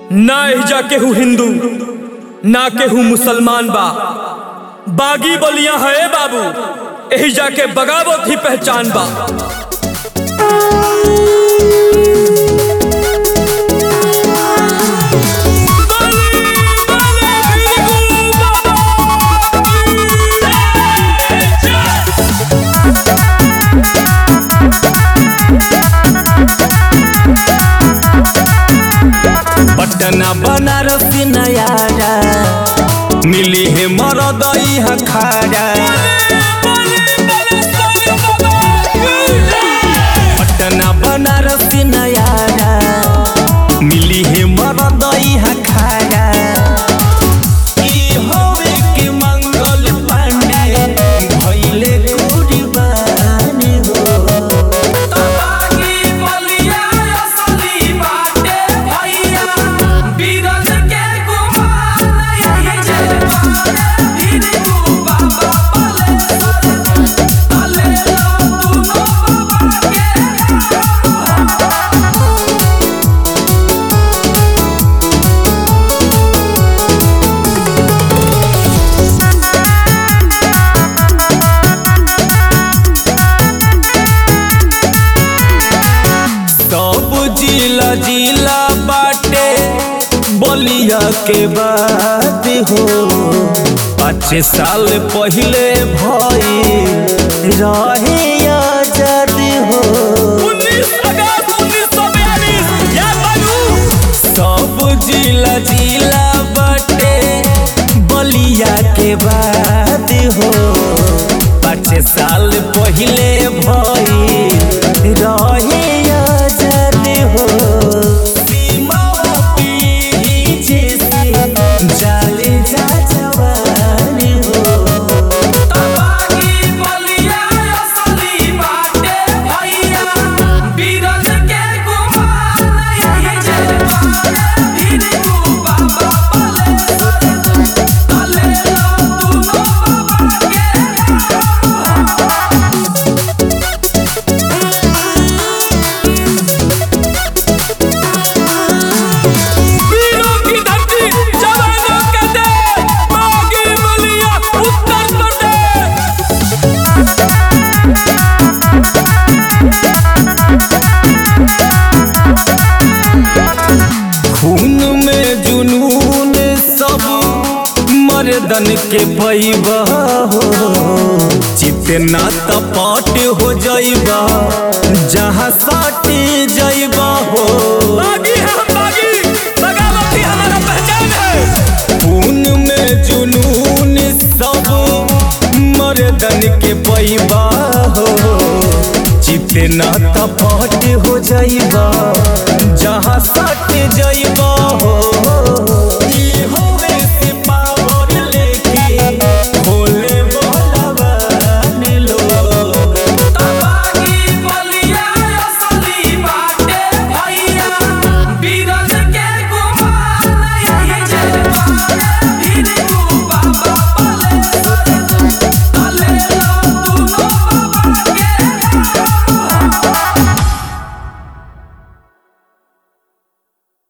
ना एहिजा केहू हिंदू ना केहू मुसलमान बा बागी बलिया है बाबू एहिजा के बगावत ही पहचान बा पटना बनारस नयारा मिली है मरदई हखारा पटना बनारस नयारा मिली है मरदई हखारा ई होवे के मंगल पांडे भइले कुर्बान हो सब जिला जिला बाटे बलिया के बात हो पाँच साल पहले भई रहे आजाद हो सब जिला जिला बाटे बलिया के बात हो पाँच साल पहले भई रहे आजाद हो सीमा पीढ़ी जैसे जाले जा जवान हो वीरों की धरती जवानों का देश बागी बलिया उत्तर प्रदेश खून में जुनून सब मर्दन के पैबा हो जितना तपट हो जाइबा जहाँ साटे जाइबा हो बागी है हम बागी बगावत ही हमारा पहचान है खून में जुनून सब मर्दन के पैबा हो जितना तपट हो जाइबा जहाँ सट जाइबा हो